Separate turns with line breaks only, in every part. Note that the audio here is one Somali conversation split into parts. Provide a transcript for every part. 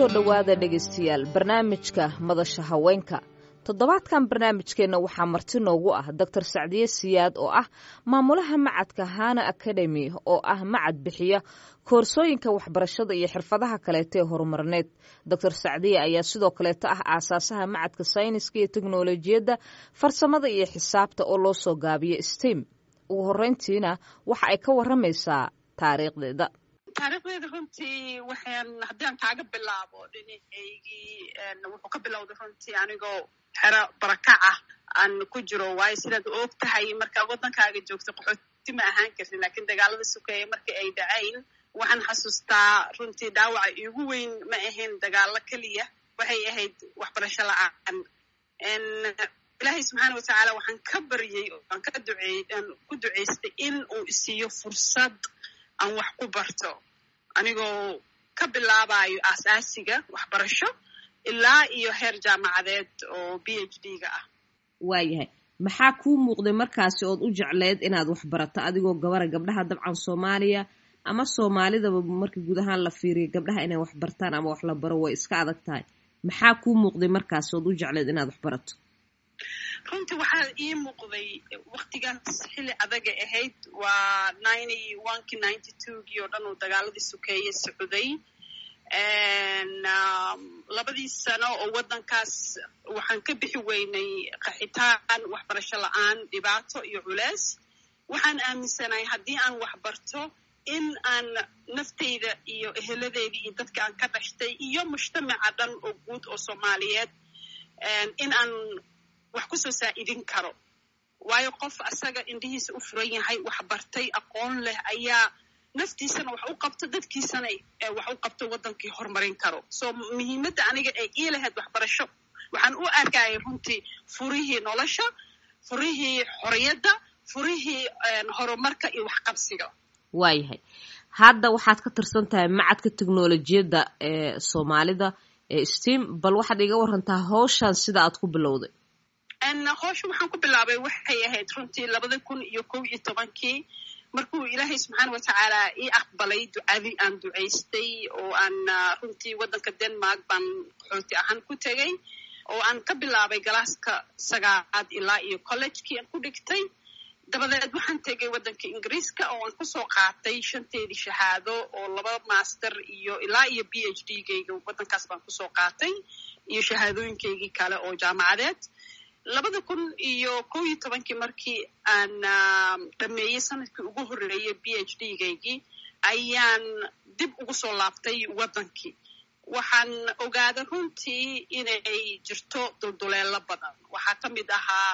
soo dhowaada dhegaystayaal barnaamijka madasha haweenka toddobaadkan barnaamijkeenna waxaa marti noogu ah doctor sacdiye siyaad oo ah maamulaha macadka hana academy oo ah macad bixiya koorsooyinka waxbarashada iyo xirfadaha kaleeto ee horumarneed doctor sacdiye ayaa sidoo kaleeto ah aasaasaha macadka sayniska iyo teknolojiyadda farsamada iyo xisaabta oo loo soo gaabiyo stem ugu horeyntiina waxa ay ka waramaysaa taariikhdeeda
taariikhdeeda runtii waxaan haddaan kaaga bilaabo dhinacaygii wuxuu ka bilowday runtii anigoo xero barakac ah aan ku jiro waayo sidaad og tahay markaa waddankaaga joogto qaxooti ma ahaan kartin lakiin dagaalada sukeeya markii ay dhacayn waxaan xasuustaa runtii dhaawaca iigu weyn ma ahayn dagaalo keliya waxay ahayd waxbarasho la-aan ilaahay subxaana watacaala waxaan ka baryey aan ka duceey aan ku ducaystay in uu isiiyo fursad aan wax ku barto anigoo ka bilaabayo aasaasiga waxbarasho ilaa iyo heer jaamacadeed oo b h d ga ah
waayahay maxaa kuu muuqday markaasi ood u jecleyd inaad wax barato adigoo gabara gabdhaha dabcan soomaaliya ama soomaalidaba marka guud ahaan la fiiriyo gabdhaha inay wax bartaan ama wax la baro way iska adag tahay maxaa kuu muuqday markaasi ood u jecleyd inaad wax barato
runtii waxaa ii muuqday waktigaas xilli adaga ahayd waa ninety onekii ninety twogii oo dhan uu dagaaladii sukeeye socday labadii sano oo waddankaas waxaan ka bixi weynay qaxitaan waxbarasho la-aan dhibaato iyo culeys waxaan aaminsanahay haddii aan wax barto in aan naftayda iyo eheladeydii iyo dadka aan ka dhashtay iyo mujtamaca dhan oo guud oo soomaaliyeed in aan wax kusoo saa'idin karo waayo qof asaga indhihiisa u furan yahay wax bartay aqoon leh ayaa naftiisana wax u qabto dadkiisana wax u qabto waddankii horumarin karo so muhiimadda aniga ee ii lahayd waxbarasho waxaan u arkayay runtii furihii nolosha furihii xorriyadda furihii horumarka iyo waxqabsiga
waayahay hadda waxaad ka tirsan tahay macadka teknolojiyadda ee soomaalida ee stem bal waxaad iga warantaa hawshan sida aad ku bilowday
howsha waxaan ku bilaabay waxay ahayd runtii labada kun iyo kow iyo tobankii markuu ilaahay subxaana watacaala ii aqbalay ducadii aan ducaystay oo aan runtii waddanka denmark baan qaxooti ahaan ku tegay oo aan ka bilaabay galaaska sagaalaad ilaa iyo collegekii aan ku dhigtay dabadeed waxaan tegay waddanka ingiriiska oo aan kusoo qaatay shanteedii shahaado oo laba master iyo ilaa iyo b h d gayga waddankaas baan kusoo qaatay iyo shahaadooyinkaygii kale oo jaamacadeed labada kun iyo kow iyo tobankii markii aan dhameeyey sanadkii ugu horreeyey b h d gaygii ayaan dib ugu soo laabtay waddankii waxaan ogaaday runtii inay jirto dulduleelo badan waxaa ka mid ahaa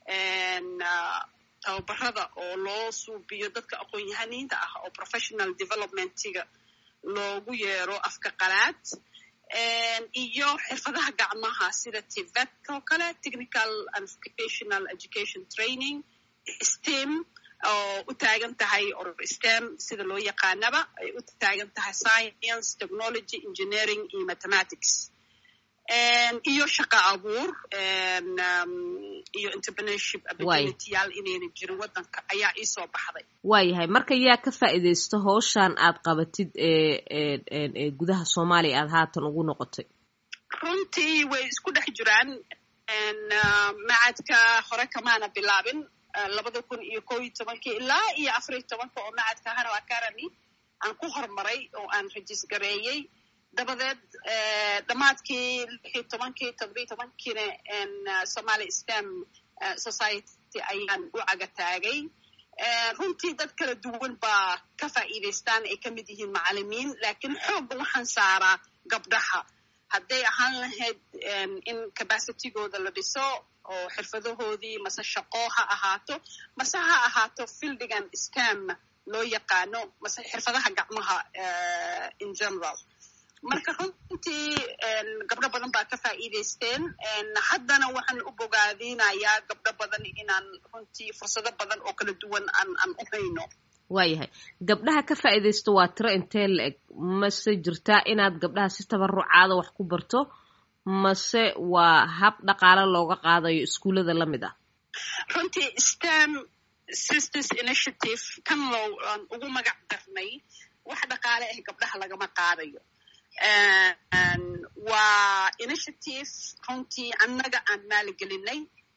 tababarada oo loo suubiyo dadka aqoon-yahaniinta ah oo professional developmentiga loogu yeero afka qalaad iyo xirfadaha gacmaha sida tivet oo kale technical and vocational education training stem oo u taagan tahay or stem sida loo yaqaanaba ay u taagan tahay science technology engineering iyo mathematics iyo shaqa abuur iyo entrepreneurship opportunityyaal inayna jirin waddanka ayaa iisoo baxday
waayahay marka yaa ka faa'iidaysto hawshan aad qabatid ee gudaha soomaaliya aad haatan ugu noqotay
runtii way isku dhex jiraan macadka hore kamaana bilaabin labada kun iyo kow iyo tobankii ilaa iyo afar iyo tobanka oo macadka hano academy aan ku horumaray oo aan rajis gareeyey dabadeed dhammaadkii lixiyo tobankii toddobiyo tobankiina somaali stem society ayaan u caga taagay runtii dad kala duwan baa ka faa'iidaystaan ay ka mid yihiin macalimiin laakiin xoogga waxaan saaraa gabdhaha hadday ahaan lahayd in capacitigooda la dhiso oo xirfadahoodii mase shaqo ha ahaato mase ha ahaato fildigan stem loo yaqaano mase xirfadaha gacmaha in general marka runtii gabdho badan baa ka faa'iidaysteen haddana waxaan u bogaadinayaa gabdho badan inaan runtii fursado badan oo kala duwan aan aan u hayno
waayahay gabdhaha ka faa'iidaysto waa tiro intee la eg mase jirtaa inaad gabdhaha si tabarucaada wax ku barto mase waa hab dhaqaale looga qaadayo iskuullada la mid ah
runtii stem sisters initiative kan loo aan ugu magac darnay wax dhaqaale ah gabdhaha lagama qaadayo waa initiative runtii annaga aan maalgelinay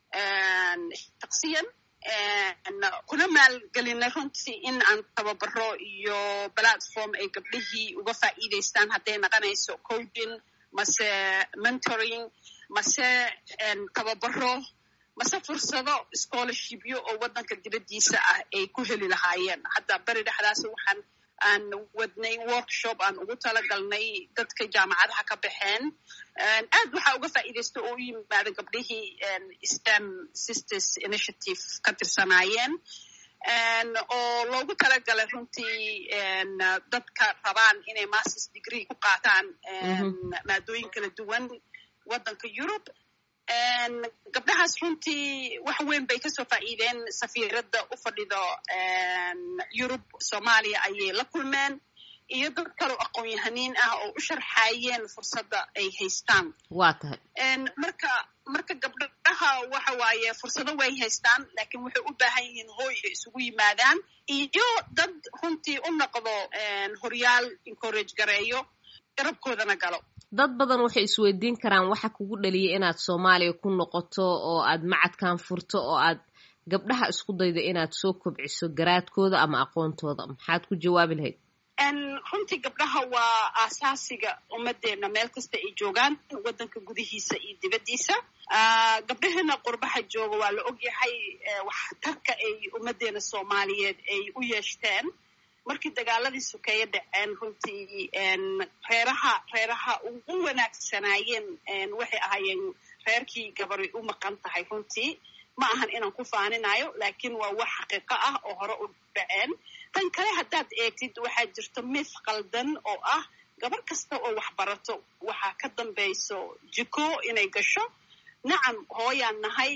shaksiyan kuna maalgelinay runtii in aan tababaro iyo platform ay gabdhihii uga faa'iidaystaan hadday naqanayso coding mase mentoring mase tababaro mase fursado scholarshipyo oo waddanka dibaddiisa ah ay ku heli lahaayeen hadda beri dhexdaas waxaan aan wadnay workshop aan ugu talagalnay dadka jaamacadaha ka baxeen aad waxaa uga faa'iidaysta oo u yimaada gabdhihii stem sisters initiative ka tirsanaayeen oo loogu talagalay runtii dadka rabaan inay masters degree ku qaataan maadooyin kala duwan waddanka yurub gabdhahaas runtii wax weyn bay kasoo faa'iideen safiiradda u fadhido yurub soomaaliya ayay la kulmeen iyo dad kaloo aqoon-yahaniin ah oo u sharxaayeen fursadda ay haystaan
waa tahay
marka marka gabdhaha waxa waaye fursado way haystaan laakiin waxay u baahan yihiin hooy ay isugu yimaadaan iyo dad runtii u noqdo horyaal encourage gareeyo garabkoodana galo
dad badan waxay isweydiin karaan waxa kugu dhaliyay inaad soomaaliya ku noqoto oo aad macadkan furto oo aad gabdhaha isku daydo inaad soo kobciso garaadkooda ama aqoontooda maxaad ku jawaabi lahayd
runtii gabdhaha waa aasaasiga ummadeenna meel kasta ay joogaan waddanka gudihiisa iyo dibaddiisa gabdhaheena qurbaha jooga waa la ogyahay waxtarka ay ummaddeena soomaaliyeed ay u yeeshteen markii dagaaladii sukeeye dhaceen runtii reeraha reeraha ugu wanaagsanaayeen waxay ahaayeen reerkii gabari u maqan tahay runtii ma ahan inaan ku faaninayo laakiin waa wax xaqiiqo ah oo hore u dhaceen tan kale haddaad eegtid waxaa jirto mith qaldan oo ah gabar kasta oo wax barato waxaa ka dambayso jiko inay gasho nacam hooyaan nahay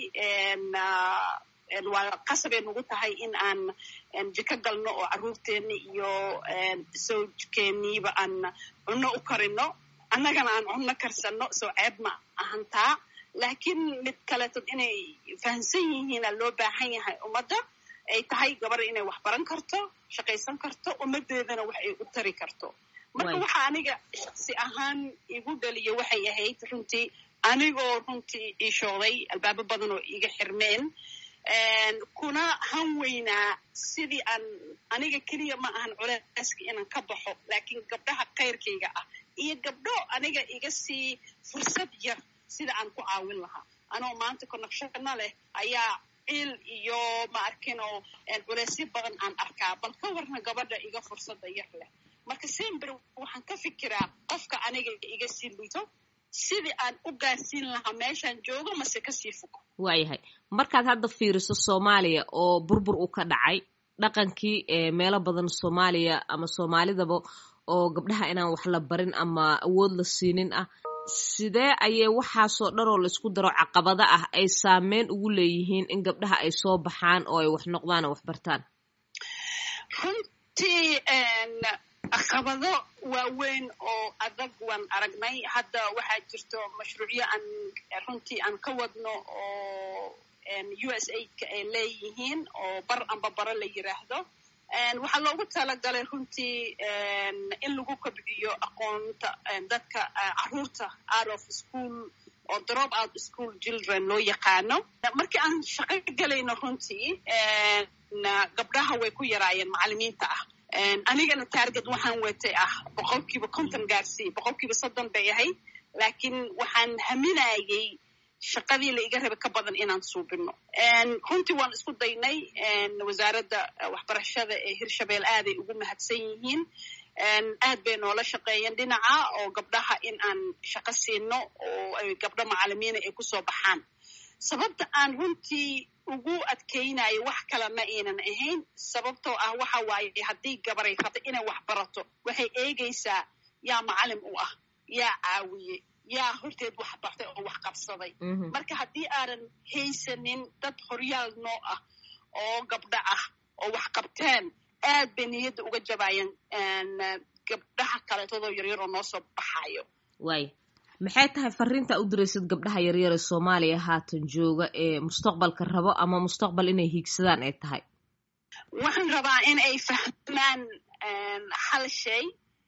waa qasabay nagu tahay in aan jiko galno oo carruurteenni iyo sawjkeeniiba aan cunno u karino annagana aan cunno karsanno soo ceeb ma ahantaa laakiin mid kaleetod inay fahamsan yihiina loo baahan yahay ummadda ay tahay gabar inay wax baran karto shaqaysan karto ummaddeedana wax ay u tari karto marka waxa aniga shaksi ahaan igu dhaliya waxay ahayd runtii anigoo runtii iishooday albaabo badan oo iga xirmeen kuna han weynaa sidii aan aniga keliya ma ahan culeyska inaan ka baxo laakiin gabdhaha kayrkayga ah iyo gabdho aniga iga sii fursad yar sida aan ku caawin lahaa anoo maanta connectionna leh ayaa ciil iyo ma arkinoo culeysyo badan aan arkaa bal ka warna gabadha iga fursadda yar leh marka sember waxaan ka fikiraa qofka aniga iga sii liito sidii aan u gaarsiin lahaa meeshaan joogo mase kasii fogo
waayahay markaad hadda fiiriso soomaaliya oo burbur uu ka dhacay dhaqankii meelo badan soomaaliya ama soomaalidaba oo gabdhaha inaan wax la barin ama awood la siinin ah sidee ayay waxaasoo dhan oo laisku daro caqabada ah ay saameyn ugu leeyihiin in gabdhaha ay soo baxaan oo ay wax noqdaan oo wax bartaan
runtii caqabado waaweyn oo adag waan aragnay hadda waxaa jirto mashruucyo aan runtii aan ka wadno oo u s aidka ay leeyihiin oo bar amba bara la yiraahdo waxaa loogu talagalay runtii in lagu kobciyo aqoonta dadka caruurta out of school oo drop out school children loo yaqaano markii aan shaqo gelayno runtii gabdhaha way ku yaraayeen macalimiinta ah anigana taarget waxaan watay ah boqolkiiba konton gaarsii boqolkiiba soddon bay ahayd laakiin waxaan haminayay shaqadii la iga raba ka badan inaan suubino runtii waan isku daynay wasaaradda waxbarashada ee hirshabeel aaday ugu mahadsan yihiin aad bay noola shaqeeyeen dhinaca oo gabdhaha in aan shaqo siino oo ay gabdho macalimiina ay kusoo baxaan sababta aan runtii ugu adkaynayo wax kale ma aynan ahayn sababtoo ah waxa waaye haddii gabaray rabta inay wax barato waxay eegaysaa yaa macalin u ah yaa caawiye yaa horteed wax bartay oo wax qabsaday marka haddii aanan haysanin dad horyaal noo ah oo gabdho ah oo wax qabteen aad bay niyadda uga jabaayeen gabdhaha kaleetadoo yaryar oo noo soo baxayo
waay maxay tahay fariinta u diraysid gabdhaha yaryar ee soomaaliya haatan jooga ee mustaqbalka rabo ama mustaqbal inay hiigsadaan ay tahay
waxaan rabaa in ay fahmaan hal shay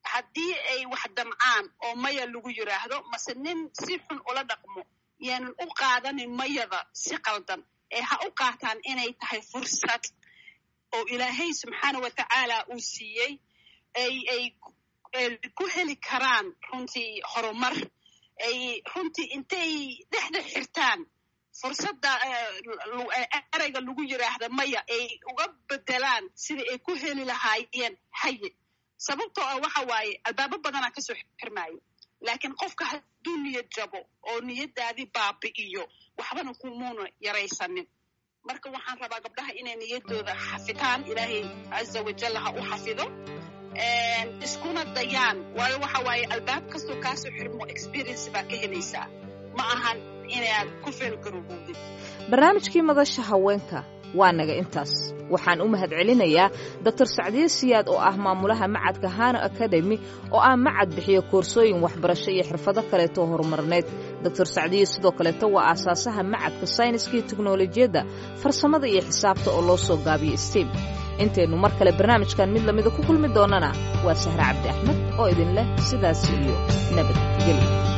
haddii ay wax damcaan oo maya lagu yiraahdo mase nin si xun ula dhaqmo yaanan u qaadanin mayada si qaldan ee ha u qaataan inay tahay fursad oo ilaahay subxaana wa tacaala uu siiyey ay ay ku heli karaan runtii horumar ay runtii intay dhexda xirtaan fursadda ereyga lagu yiraahda maya ay uga bedelaan sidai ay ku heli lahaayeen haye sababtoo ah waxa waaye albaabo badanaa kasoo xirmaayo laakiin qofka hadduu niyad jabo oo niyaddaadii baabi'iyo waxbana kumuuna yaraysanin marka waxaan rabaa gabdhaha inay niyaddooda xafitaan ilaahay caza wajal ha u xafido iskuna dayaan waayo waxa waaye albaab kastoo kaasoo xirmo experience baa ka helaysaa ma ahan inaad ku feelgarowowdid
barnaamijkii madasha haweenka waa naga intaas waxaan u mahad celinayaa doctor sacdiye siyaad oo ah maamulaha macadka hano academy oo ah macad bixiyo koorsooyin waxbarasho iyo xirfado kaleeto horumarneed doctor sacdiye sidoo kaleeto waa aasaasaha macadka sayniska iyo teknolojiyadda farsamada iyo xisaabta oo loo soo gaabiyo stem intaynu mar kale barnaamijkan mid lamida ku kulmi doonana waa sahre cabdi axmed oo idin leh sidaas iyo nabadgelyo